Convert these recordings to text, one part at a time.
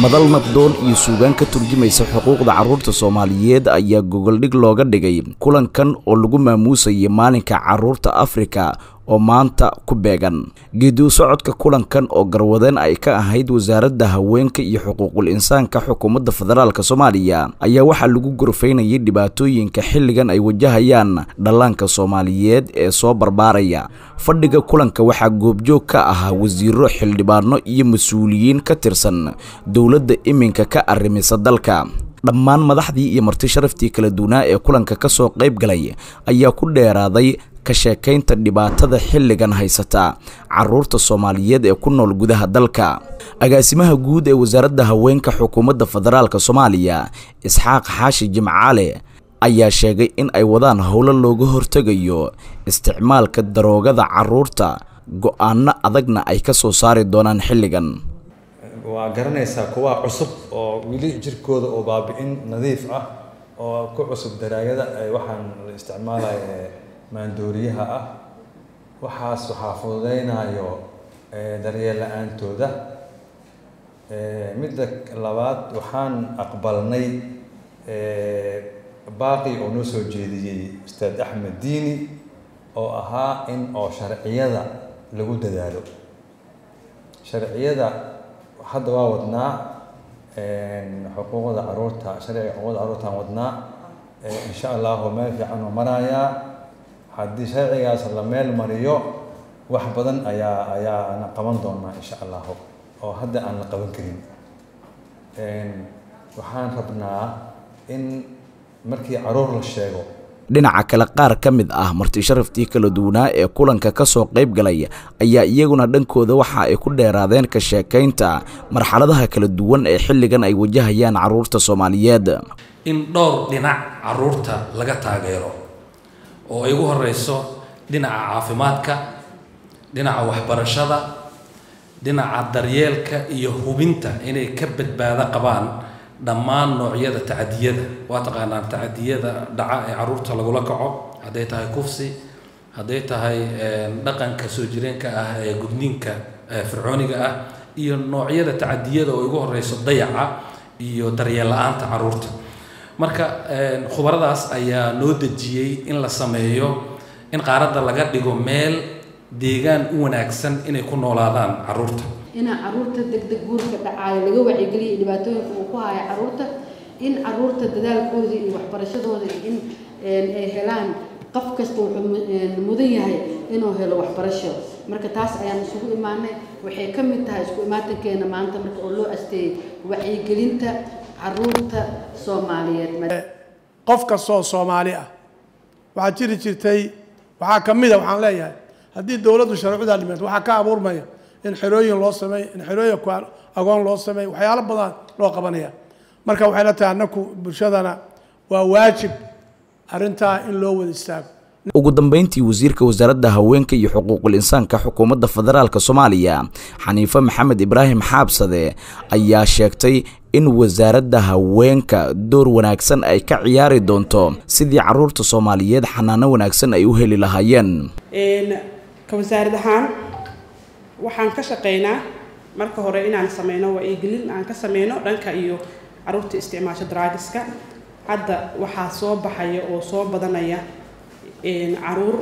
madal nabdoon iyo suugaan ka turjumaysa xuquuqda carruurta soomaaliyeed ayaa gogoldhig looga dhigay kulankan oo lagu maamuusayay maalinka carruurta afrika oo maanta ku beegan geediu socodka kulankan oo garwadeen ay ka ahayd wasaaradda haweenka iyo xuquuqul insaanka xukuumadda federaalk soomaaliya ayaa waxaa lagu gorfaynayay dhibaatooyinka xilligan ay wajahayaan dhallaanka soomaaliyeed ee soo barbaaraya fadhiga kulanka waxaa goobjoog ka ahaa wasiiro xildhibaano iyo mas-uuliyiin ka tirsan dowladda iminka ka arrimisa dalka dhammaan madaxdii iyo marti sharaftii kala duwanaa ee kulanka ka soo qayb galay ayaa ku dheeraaday ka sheekaynta dhibaatada xilligan haysata carruurta soomaaliyeed ee ku nool gudaha dalka agaasimaha guud ee wasaaradda haweenka xukuumadda federaalk soomaaliya isxaaq xaashi jimcaale ayaa sheegay in ay wadaan howlo looga hortegayo isticmaalka daroogada carruurta go-aano adagna ay ka soo saari doonaan xilligan waa garanaysaa kuwa cusub oo weli jirkooda oo baabi-in nadiif ah oo ku cusub daraagada ay waxaan la isticmaalaya maandooriyaha ah waxaas waxaa fududeynayo daryeel la-aantooda midda labaad waxaan aqbalnay baaqi oo noo soo jeediyey ustaad axmed diini oo ahaa in oo sharciyada lagu dadaalo sharciyada hadda waa wadnaa xuquuqda caruurta sharciga xuquuqda caruurtaan wadnaa insha allahu meel fiican oo marayaa haddii sharcigaas la meel mariyo wax badan ayaa ayaana qaban doonaa insha allahu oo hadda aan la qaban karin waxaan rabnaa in markii caruur la sheego dhinaca kale qaar ka mid ah marti sharaftii kala duwanaa ee kulanka ka soo qayb galay ayaa iyaguna dhankooda waxa ay ku dheeraadeen ka sheekaynta marxaladaha kala duwan ee xilligan ay wajahayaan carruurta soomaaliyeed in dhowr dhinac carruurta laga taageero oo ay ugu horeyso dhinaca caafimaadka dhinaca waxbarashada dhinaca daryeelka iyo hubinta inay ka badbaado qabaan dhammaan noocyada tacadiyada waa taqaanaan tacadiyada dhaca ee caruurta lagula kaco hadday tahay kufsi hadday tahay dhaqanka soo jireenka ah ee gudniinka fircooniga ah iyo noocyada tacadiyada oo ugu horeyso dayaca iyo daryeel la-aanta caruurta marka khubaradaas ayaa noo dejiyey in la sameeyo in qaaradda laga dhigo meel deegaan u wanaagsan inay ku noolaadaan caruurta inaa caruurta degdeg guurka dhacaayo laga wacyigeliya dhibaatooyinka uu ku haayo caruurta in caruurta dadaalkooda iyo waxbarashadooda in ay helaan qof kasta wuxuu mudan yahay inuu helo waxbarasho marka taas ayaan isugu imaanay waxay ka mid tahay isku imaatankeena maanta marka oo loo asteeyey wacyigelinta caruurta soomaaliyeed qof kastoo soomaali ah waxaa jiri jirtay waxaa ka mid a waxaan leeyahay haddii dowladdu sharcudaa dhimato waxaa ka abuurmaya in xerooyin loo sameeyo in xerooyin agoon loo sameeyo waxyaalo badan loo qabanaya marka waxay la tahay annaku bulshadana waa waajib arrintaa in loo wada istaago ugu dambeyntii wasiirka wasaaradda haweenka iyo xuquuqul insaanka xukuumadda federaalk soomaaliya xaniife maxamed ibraahim xaabsade ayaa sheegtay in wasaaradda haweenka door wanaagsan ay ka ciyaari doonto sidii caruurta soomaaliyeed xanaano wanaagsan ay u heli lahaayeen ka wasaarad ahaan waxaan ka shaqeynaa marka hore inaan sameyno wacyigelin aan ka sameyno dhanka iyo caruurta isticmaasho draagiska hadda waxaa soo baxaya oo soo badanaya caruur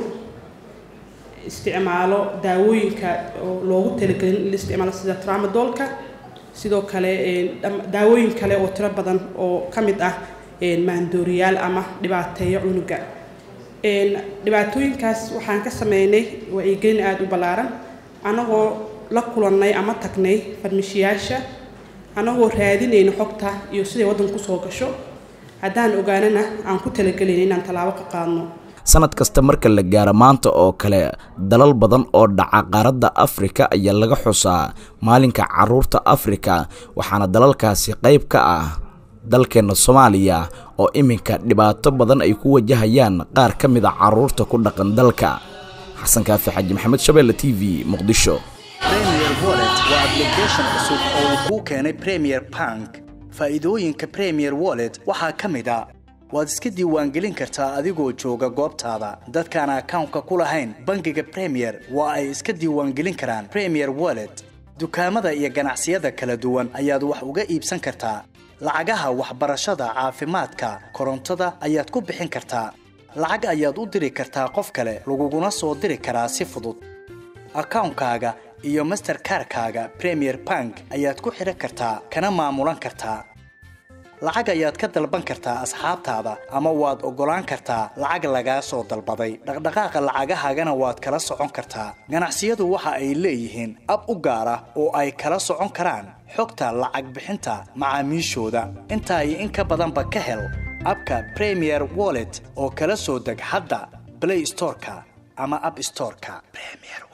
isticmaalo daawooyinka oo loogu talagelin in la isticmaalo sida tramadolka sidoo kale daawooyin kale oo tiro badan oo ka mid ah maandooriyaal ama dhibaateeyo cunuga dhibaatooyinkaas waxaan ka sameynay wacyigelin aada u ballaaran annagoo la kulannay ama tagnay farmishiyaasha annagoo raadinayna xogta iyo siday waddanku soo gasho haddaan ogaanana aan ku talagelayna inaan tallaabo ka qaadno sanad kasta marka la gaaro maanta oo kale dalal badan oo dhaca qaaradda afrika ayaa laga xusaa maalinka caruurta afrika waxaana dalalkaasi qayb ka ah dalkeenna soomaaliya oo iminka dhibaato badan ay ku wajahayaan qaar ka mid a caruurta ku dhaqan dalka xasan kaafi xaji maxamed shabeelle t v muqdisho premier wallet waa application cusub oo uu kuu keenay premier bank faa'iidooyinka premier wallet waxaa ka mid a waad iska diiwaangelin kartaa adigoo jooga goobtaada dadkaan akawnka ku lahayn bangiga premier waa ay iska diiwaangelin karaan premier wallet dukaamada iyo ganacsiyada kala duwan ayaad wax uga iibsan kartaa lacagaha waxbarashada caafimaadka korontada ayaad ku bixin kartaa lacag ayaad u diri kartaa qof kale laguguna soo diri karaa si fudud akawnkaaga iyo masterkarkaaga premier bank ayaad ku xidhan kartaa kana maamulan kartaa lacag ayaad ka dalban kartaa asxaabtaada ama waad oggolaan kartaa lacag lagaa soo dalbaday dhaqdhaqaaqa lacagahaagana waad kala socon kartaa ganacsiyadu waxa ay leeyihiin ab u gaar ah oo ay kala socon karaan xogta lacag bixinta macaamiishooda intaa iyo in ka badanba ka hel abka premier wallet oo kala soo deg hadda play storeka ama app storeka premier